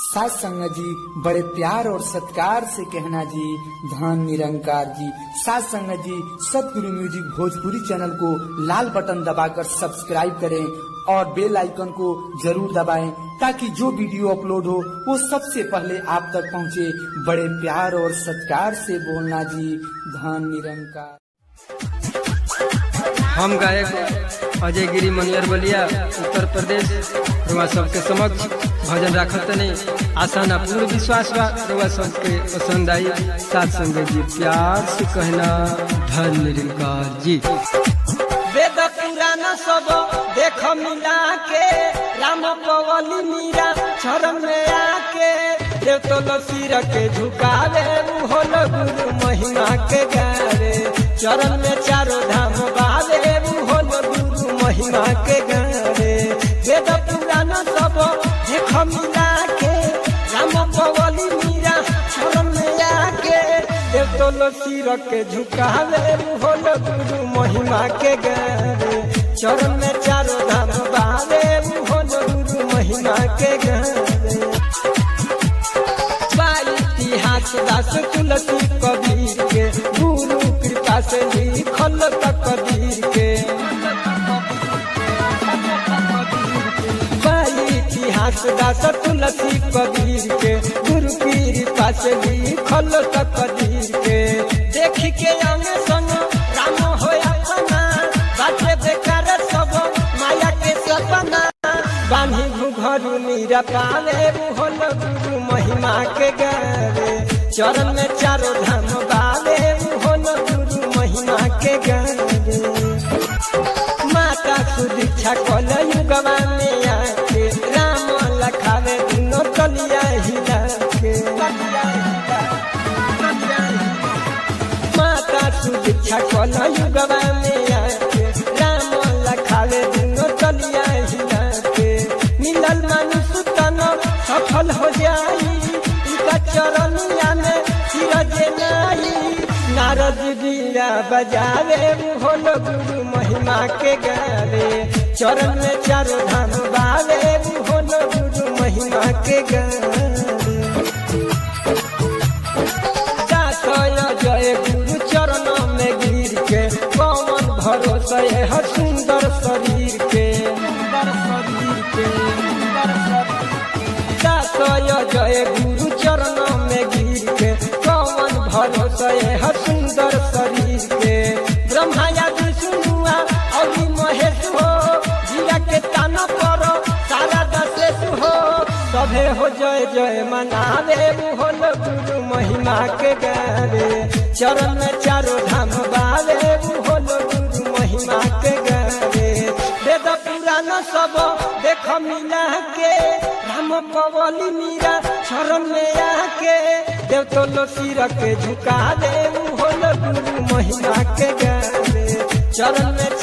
सास संग जी बड़े प्यार और सत्कार से कहना जी धन निरंकार जी सास संग जी सतगुरु म्यूजिक भोजपुरी चैनल को लाल बटन दबाकर सब्सक्राइब करें और बेल आइकन को जरूर दबाएं ताकि जो वीडियो अपलोड हो वो सबसे पहले आप तक पहुंचे बड़े प्यार और सत्कार से बोलना जी धन निरंकार हम गायक अजय गिरी मनियर बलिया उत्तर प्रदेश रुआ सबके समक्ष भजन राखत नहीं आशा ना पूर्ण विश्वास बा रुआ सबके पसंद आई साथ संग जी प्यार से कहना धन निरंकार जी वेद पुराण सब देख मिला के राम पवली मीरा चरण में आके देव तो सिर के झुकावे होल गुरु महिमा के गावे चरण में चारों धाम बावे होल गुरु महिमा के गावे वेद पुराण सब देख मिला के राम पवली मीरा चरण में आके देव तो सिर के झुकावे होल गुरु महिमा के गावे चरण में चारों धाम बावे होल गुरु महिमा के गावे बा इतिहास दास तुलसी कबीर के गुरु कृपा से लिखल तकदीर के बा इतिहास दास तुलसी कबीर के गुरु कृपा से लिखल तकदीर के देख के अंग संग राम होया अपना बाटे बेकार सब माया के सपना बानी घुघरू मीरा पावे होल गुरु महिमा के गावे चरण में चारों धाम बावे होल गुरु महिमा के गावे माता सुदीक्षा कल युगवा में आके राम लखावे दिनो कलिया हिला के माता सुदीक्षा कल युगवा में आके राम लखावे दिनो कलिया हिला के मिलल मनुष्य तन सफल हो जाई इनका चरनिया में सिरज नाई नारद बीरा बजावे होल गुरु महिमा के गावे चरण में चारों धाम बावे होल गुरु महिमा के गावे दासय जय गुरु चरण में गिर के कौन भरोसा है सुंदर शरीर के सुंदर शरीर के सुंदर शरीर दासय जय गुरु चरण में गिर के कौन भरोसा है सुंदर शरीर के ब्रह्मा या विष्णुआ और महेश हो जीरा के ताना पर सारा दशेष हो सभे हो जय जय मनावे होल गुरु महिमा के गावे चरण में चारों धाम बावे होल गुरु महिमा के गावे वेद पुराण सब देख मिला के राम पवली मीरा चरण में आके देव तो सिर के झुका दे होल गुरु महिमा के गावे चरण में